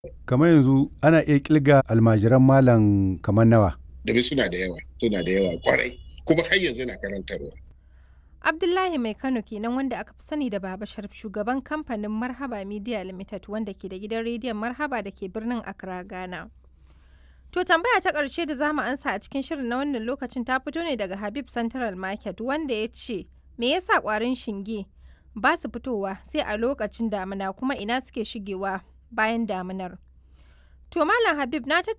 Kamar yanzu ana iya ƙirga almajiran malam kamar nawa? Domin suna da yawa, suna da yawa ƙwarai. Kuma har yanzu na karantarwa. Abdullahi Mai Kano kenan wanda aka fi sani da Baba Sharif shugaban kamfanin Marhaba Media Limited wanda ke da gidan rediyon Marhaba da ke birnin Accra, Ghana. To tambaya ta ƙarshe da zamu ansa a cikin shirin na wannan lokacin ta fito ne daga Habib Central Market wanda ya ce me yasa ƙwarin shinge ba su fitowa sai a lokacin damina kuma ina suke shigewa bayan daminar. To Malam Habib na tattauna